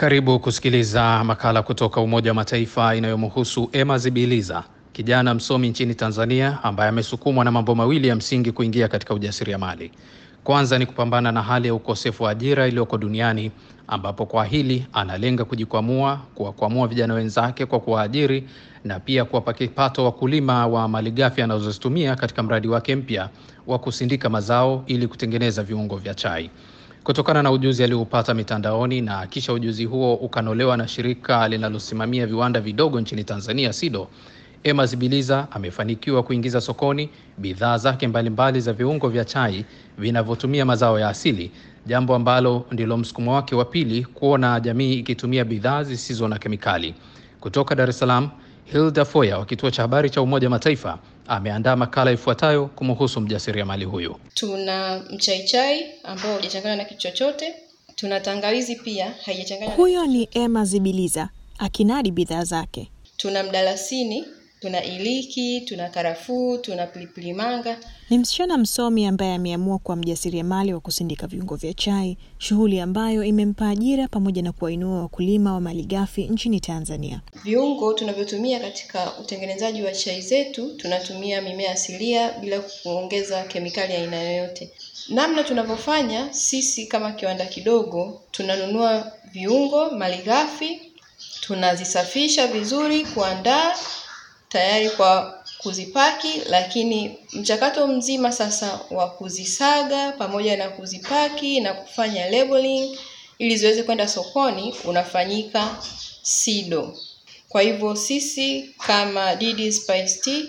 Karibu kusikiliza makala kutoka Umoja wa Mataifa inayomhusu Emma Zibiliza, kijana msomi nchini Tanzania ambaye amesukumwa na mambo mawili ya msingi kuingia katika ujasiriamali. Kwanza ni kupambana na hali ya ukosefu wa ajira iliyoko duniani, ambapo kwa hili analenga kujikwamua, kuwakwamua vijana wenzake kwa kuwaajiri na pia kuwapa kipato wakulima wa malighafi anazozitumia katika mradi wake mpya wa kusindika mazao ili kutengeneza viungo vya chai. Kutokana na ujuzi alioupata mitandaoni na kisha ujuzi huo ukanolewa na shirika linalosimamia viwanda vidogo nchini Tanzania SIDO, Emma Zibiliza amefanikiwa kuingiza sokoni bidhaa zake mbalimbali za viungo vya chai vinavyotumia mazao ya asili, jambo ambalo ndilo msukumo wake wa pili kuona jamii ikitumia bidhaa zisizo na kemikali. Kutoka Dar es Salaam, Hilda Foya wa kituo cha habari cha Umoja Mataifa ameandaa makala ifuatayo kumhusu mjasiriamali huyu. Tuna mchaichai ambao hujachanganywa na kitu chochote. Tuna tangawizi pia haijachanganywa. Huyo ni Emma Zibiliza akinadi bidhaa zake. Tuna mdalasini, tuna iliki, tuna karafuu, tuna pilipili manga. Ni msichana msomi ambaye ameamua kuwa mjasiriamali wa kusindika viungo vya chai, shughuli ambayo imempa ajira pamoja na kuwainua wakulima wa malighafi nchini Tanzania. Viungo tunavyotumia katika utengenezaji wa chai zetu, tunatumia mimea asilia bila kuongeza kemikali aina yoyote. Namna tunavyofanya sisi kama kiwanda kidogo, tunanunua viungo malighafi, tunazisafisha vizuri, kuandaa tayari kwa kuzipaki, lakini mchakato mzima sasa wa kuzisaga pamoja na kuzipaki na kufanya labeling ili ziweze kwenda sokoni unafanyika SIDO. Kwa hivyo sisi kama DD Spice Tea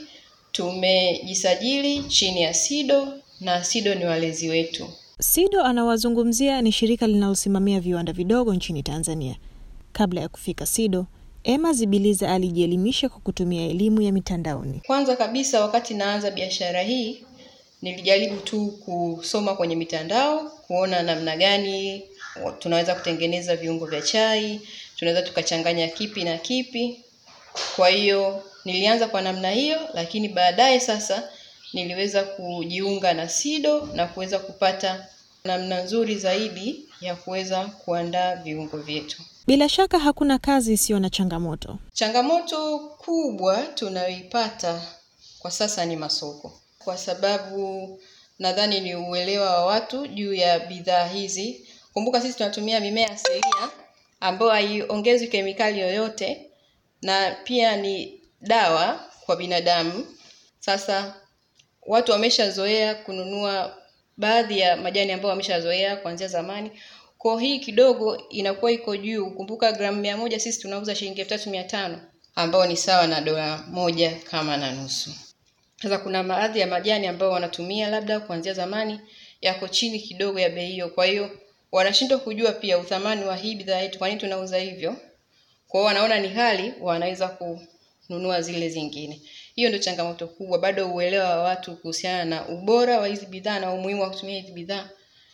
tumejisajili chini ya SIDO na SIDO ni walezi wetu. SIDO anawazungumzia ni shirika linalosimamia viwanda vidogo nchini Tanzania. Kabla ya kufika SIDO, Emma Zibiliza alijielimisha kwa kutumia elimu ya mitandaoni. Kwanza kabisa, wakati naanza biashara hii, nilijaribu tu kusoma kwenye mitandao, kuona namna gani tunaweza kutengeneza viungo vya chai, tunaweza tukachanganya kipi na kipi. Kwa hiyo nilianza kwa namna hiyo, lakini baadaye sasa niliweza kujiunga na SIDO na kuweza kupata namna nzuri zaidi ya kuweza kuandaa viungo vyetu. Bila shaka hakuna kazi isiyo na changamoto. Changamoto kubwa tunayoipata kwa sasa ni masoko, kwa sababu nadhani ni uelewa wa watu juu ya bidhaa hizi. Kumbuka sisi tunatumia mimea asilia ambayo haiongezwi kemikali yoyote na pia ni dawa kwa binadamu. Sasa watu wameshazoea kununua baadhi ya majani ambayo wameshazoea kuanzia zamani kwa hii kidogo inakuwa iko juu. Kumbuka gramu mia moja sisi tunauza shilingi elfu tatu mia tano ambao ni sawa na dola moja kama na nusu. Sasa kuna baadhi ya majani ambayo wanatumia labda kuanzia zamani yako chini kidogo ya bei hiyo, kwa hiyo wanashindwa kujua pia uthamani wa hii bidhaa yetu, kwa nini tunauza hivyo. Kwa hiyo wanaona ni hali, wanaweza kununua zile zingine. Hiyo ndio changamoto kubwa, bado uelewa wa watu kuhusiana na ubora wa hizi bidhaa na umuhimu wa kutumia hizi bidhaa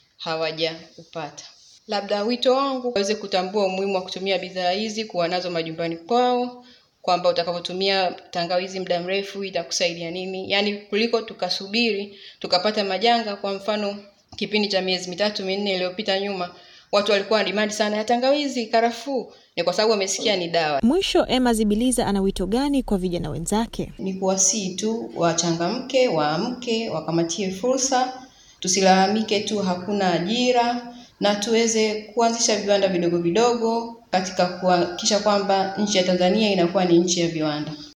hawajaupata. Labda wito wangu waweze kutambua umuhimu wa kutumia bidhaa hizi, kuwa nazo majumbani kwao, kwamba utakapotumia tangawizi muda mrefu itakusaidia nini, yaani kuliko tukasubiri tukapata majanga. Kwa mfano kipindi cha miezi mitatu minne iliyopita nyuma, watu walikuwa na demand sana ya tangawizi, karafuu, ni kwa sababu wamesikia ni dawa. Mwisho, Emma Zibiliza ana wito gani kwa vijana wenzake? Ni kuwasihi tu wachangamke, waamke, wakamatie fursa, tusilalamike tu hakuna ajira na tuweze kuanzisha viwanda vidogo vidogo katika kuhakikisha kwamba nchi ya Tanzania inakuwa ni nchi ya viwanda.